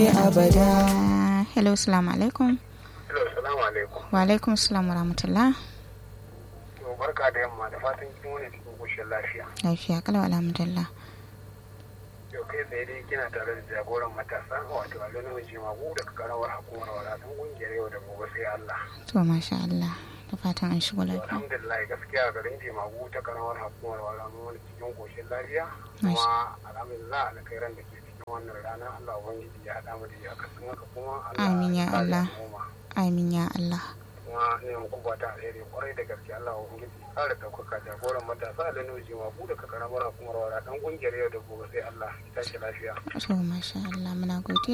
abada hello salamu alaikum Hello, salamu alaikum. wa alaikum salam wa rahmatullah To barka da yamma da fatan kin wani cikin koshin lafiya. lafiya kalau alhamdulillah Yau kai tsaye dai kina tare da jagoran matasa wato Alo Namiji Magu daga karawar hukumar wadatun kungiyar yau da gobe sai Allah. to masha Allah da fatan an shigo To, lafiya Alhamdulillah gaskiya garin Jemagu ta karawar hukumar wadatun wani cikin koshin lafiya. Masha. Kuma alhamdulillah alkhairan da ke cikin wannan rana Allah Ubangiji ya haɗa mu da ya kasan haka kuma Allah Amin ya kare Allah. al'umma. amin ya Allah kuma ne muku fata alheri kwarai da gaske Allah ubangiji kare daukaka jagoran matasa da nuji ma bude ka karamar hukumar wara dan kungiyar yau da gobe sai Allah ya tashi lafiya to masha Allah muna godiya